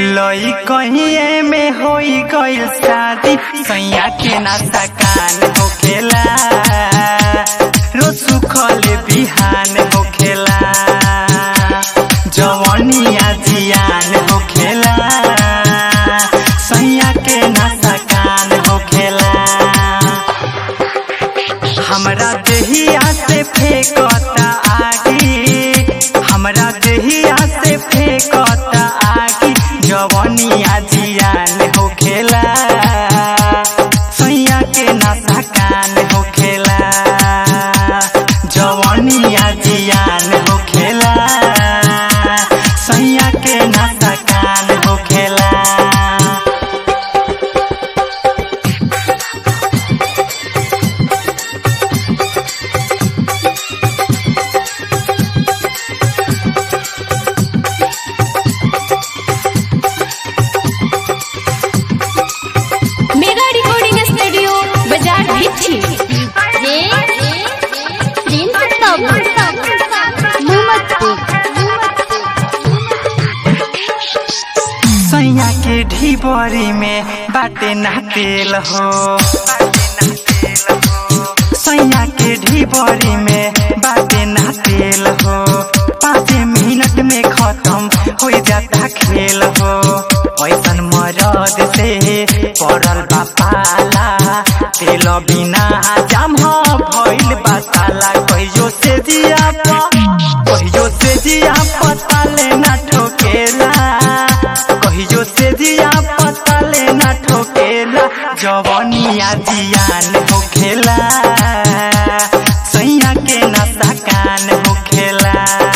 लई कहिए में होई गइल शादी सैया के नाता कान होखेला रोज सुखल बिहान होखेला जवनिया जियान होखेला सैया के नाता कान होखेला हमरा देहिया से फेंकता आगी हमरा देहिया से फेंकता आगी जवनिया जियान होखेला सैया के नशा कान होखेला जवनिया जियान होखेला सैया के नशा कान होखेला मेगा रिकॉर्डिंग स्टूडियो बाजार भिच्छी ये प्रिंस बाबू मोहम्मदपुर सैया के ढीबरी में बाटे ना तेल हो सैया के ढीबरी में बाटे ना तेल हो पाँच मिनट में खत्म हो जाता खेल हो ऐसन मरद से पड़ल बा पाला तेल बिना जाम हो भइल बा साला कहियो से जिया पा कहियो से जिया पता लेना ठोकेला कहियो से जिया पता लेना ठोकेला जवनिया जियान होखेला सैया के नशा कान होखेला